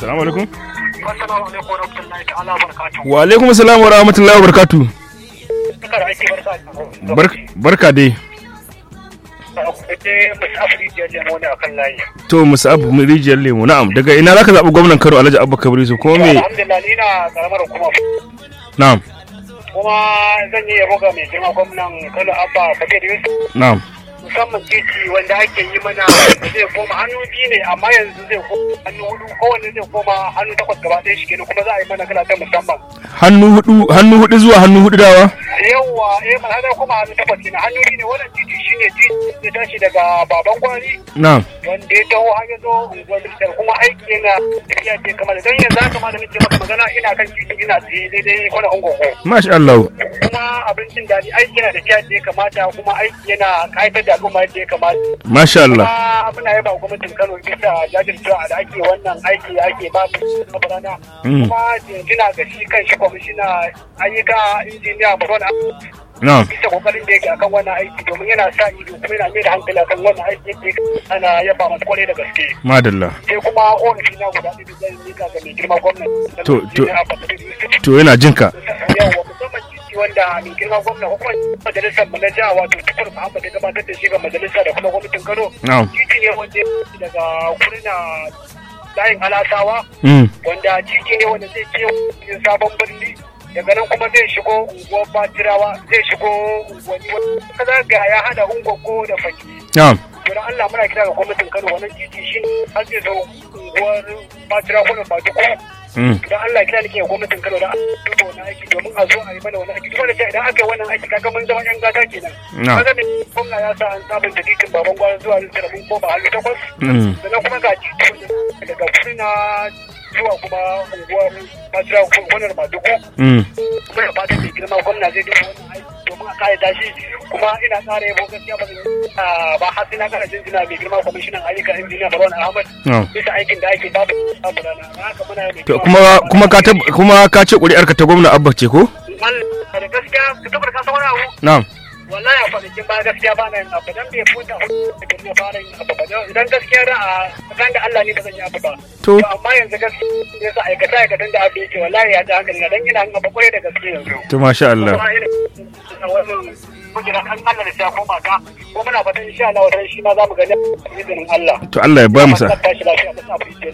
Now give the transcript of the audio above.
Assalamu alaikum. Assalamu alaikum wa rahmatullahi ta'ala wa barakatuhu. Wa alaikum assalam wa rahmatullahi wa barakatuh. Duka da ake barka da Barka barka dai. Ita masu afirka ya lemo ne akan layi. To Musa'ab rijiyar lemu na'am daga ina zaka zaɓi gwamnan Kano Alhaji Abba Kabir Yusuf kuma me Alhamdulillah ni na karamar kuma na'am kuma zan yi yabo ga mai girma gwamnan Kano Abba Kabir Yusuf na'am musamman titi wanda ake yi mana wanda zai koma hannu biyu ne amma yanzu zai koma hannu hudu kowanne zai koma hannu takwas gaba ɗaya shi kenan kuma za a yi mana kala ta musamman. hannu hudu hannu hudu zuwa hannu hudu dawa Yawwa eh mana hada kuma hannu takwas kenan hannu biyu ne wannan titi shine titi da tashi daga baban gwari na'am wanda ya taho har ya zo unguwar Littar kuma aiki yana tafiya ce kamar don yanzu haka ma da nake maka magana ina kan titi ina tsaye daidai kwana ungogo masha Allah kuma abincin daɗi aiki yana tafiya da ya kamata kuma aiki yana ƙayatar da al'umma yadda ya kamata masha Allah kuma muna yaba wa gwamnatin Kano bisa jajircewa da ake wannan aiki da ake ba mu na rana Mm. kuma jinjina ga shi kan shi kwamishina ayyuka injiniya Baron na'am bisa kokarin da yake akan wannan aiki domin yana sa ido kuma yana mai da hankali akan wannan aiki yadda yake ana yaba masa kwarai da gaske madalla sai kuma ofishi na guda ɗaya da zai mika ga mai girma gwamnati To- to- Injiniya Abba Kabir Yusuf. to yana jinka yawa musamman titi wanda mai girma gwamna ko kuma majalisar mu na jiha wato tukur Muhammad ya gabatar da shi ga majalisa da kuma gwamnatin Kano na'am titi ne wanda ya fito daga kurna layin alasawa mm wanda titi ne wanda zai ke cikin sabon birni daga nan kuma zai shigo unguwar batirawa zai shigo unguwanni wanda kaza ga ya hada ungogo da faki na'am don Allah muna kira ga gwamnatin Kano wannan titi shi har zai zo unguwar batirawa ko da fatuko mm don Allah kira nake ga gwamnatin Kano da duba wannan aiki domin a zo a yi mana wannan aiki duk wanda idan aka yi wannan aiki kaga mun zama yan gata kenan Na. kaga me gwamna ya sa an sabunta titin baban gwara zuwa Lutera mun koma hannu takwas mm sannan kuma ga titi wanda daga Furna zuwa kuma unguwar Bajira gonar Madugu mm muna fatan da girma gwamna zai duba wannan aiki domin a kare tashi kuma ina ƙara yabo gaskiya ba zan- ah, ba har sai na ƙara jinjina mai girma kwamishinan ayyuka injiniya Barwan Ahmad na'am bisa aikin da ake babu babu rana haka muna yi mai to girma kuma kuma ka tab- kuma ka ce ƙuri'ar ka ta gwamna Abba ce ko Allah da gaskiya ka tabbata ka san wani abu na'am wallahi a kwanakin ba gaskiya ba na yin abu dan bai futa da gari na fara yin abu ba idan gaskiya da a kan da Allah ne ba zan yi abu ba To. amma yanzu gaskiya ne sa aikata aikatan da abu yake wallahi ya ji hankali na dan ina yin abu kwarai da gaske yanzu to masha Allah kuma ina wannan kujera kan Allah da ta koma ka ko muna fatan insha Allah wata shi ma za mu gani izinin Allah to Allah ya ba mu sa tashi lafiya da sa